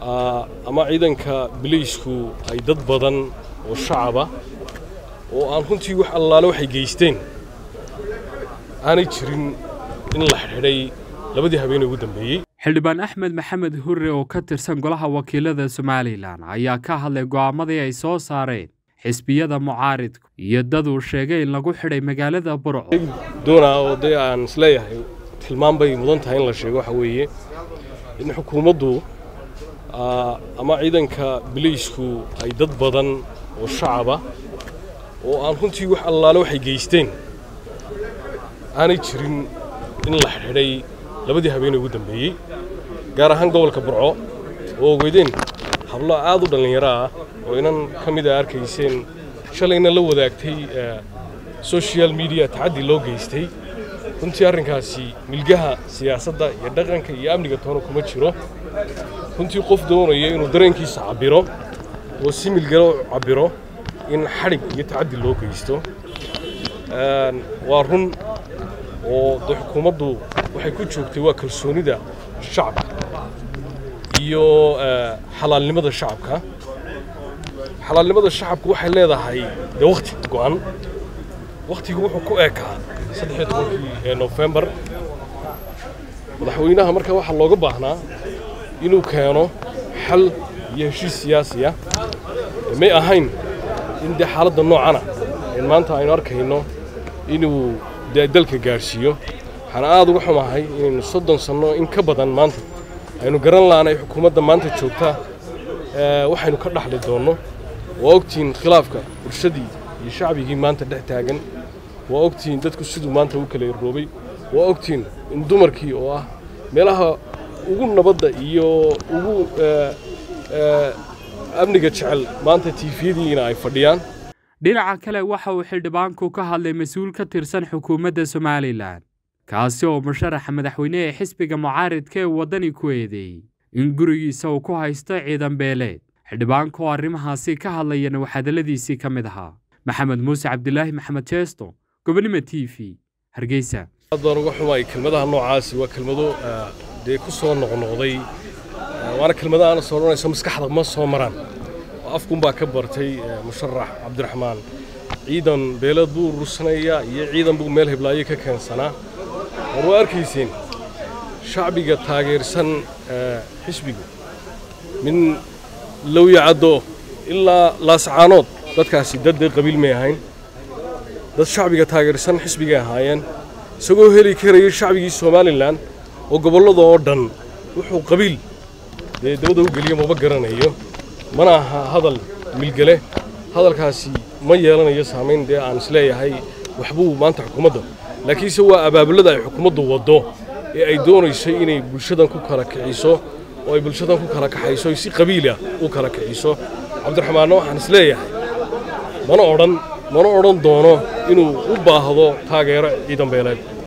ama ciidanka biliisku ay dad badan oo shacaba oo aan runtii wax allaale waxay geysteen aanay jirin in la xidhxidhay labadii habeenee ugu dambeeyey xildhibaan axmed maxamed hurre oo ka tirsan golaha wakiilada somalilan ayaa ka hadlay go'aamadii ay soo saareen xisbiyada mucaaridku iyo dad uu sheegay in lagu xidhay magaalada burco doonaa oo dee aan isleeyahay tilmaan bay mudan tahay in la sheego waxa weeye in xukuumaddu ama ciidanka biliisku ay dad badan oo shacaba oo aan runtii wax allaale waxay geysteen aanay jirin in la xidhxidhay labadii habeenee ugu dambeeyey gaar ahaan gobolka burco oo ogeydeen hablo aad u dhallinyaro ah oo inan ka mid a arkayseen shalayna la wadaagtay social mediya tacaddi loo geystay runtii arrinkaasi milgaha siyaasadda iyo dhaqanka iyo amniga toona kuma jiro runtii qof doonaya inuu dareenkiisa cabbiro oo si milgalo u cabbiro in xadhig iyo tacaddi loo geysto waa run oo de xukuumaddu waxay ku joogtay waa kalsoonida shacabka iyo xalaalnimada shacabka xalaalnimada shacabku waxay leedahay dee wakhti go'an wakhtigu wuxuu ku eekaa saddexiyo tobankii ee nofembar madaxweynaha marka waxaa looga baahnaa inuu keeno xal iyo heshiis siyaasi ah may ahayn in dee xaaladda noocana een maanta aynu arkayno inuu dee dalka gaadhsiiyo waxaan aad uga xumahay inaynu soddon sanno in ka badan maanta aynu garan laanay xukuumadda maanta joogta waxaynu ka dhaxli doonno waa ogtihiin khilaafka bulshadii iyo shacbigii maanta dhex taagan waa ogtihiin dadku siduu maanta u kala irroobay waa ogtihiin in dumarkii oo ah meelaha ugu nabadda iyo ugu amniga jecel maanta tiifiyadiina ay fadhiyaan dhinaca kale waxa uu xildhibaanku ka hadlay mas-uul ka tirsan xukuumadda somalilan kaasi oo musharaxa madaxweyne ee xisbiga mucaaridka ee waddani ku eedeeyey in gurigiisa uu ku haysto ciidan beeleed xildhibaanka oo arrimahaasi ka hadlayana waxhadalladiisii ka mid ahaa maxamed muuse cabdilaahi maxamed jeesto gobonimo t v hargeysa aad baan uga xumay kelmadaha noocaasi waa kelmado dee ku soo noqnoqday waana kelmado aana soo odhanayso maskaxda ma soo maraan oo afkunbaa ka bartay musharax cabdiraxmaan ciidan beeleed buu urursanayaa iyo ciidan buu meel heblaayo ka keensanaa war waa arkayseen shacbiga taageersan xisbigu min lowyacaddo ilaa laascaanood dadkaasi dad dee qabiil may ahayn dad shacbiga taageersan xisbigay ahaayeen isagoo heli karayay shacbigii somalilan oo gobollada oo dhan wuxuu qabiil dee dabada u geliyo maba garanayo mana aha hadal milgale hadalkaasi ma yeelanayo saamayn dee aan isleeyahay waxbuu maanta xukuumadda laakiinse waa abaabulada ay xukuumaddu waddo ee ay doonaysay inay bulshadan ku kala kiciso oo ay bulshadan ku kala kaxayso ay si qabiila u kala kiciso cabdiraxmaanna waxaan isleeyahay mana odhan mana odhan doono inuu u baahdo taageero ciidan beeleed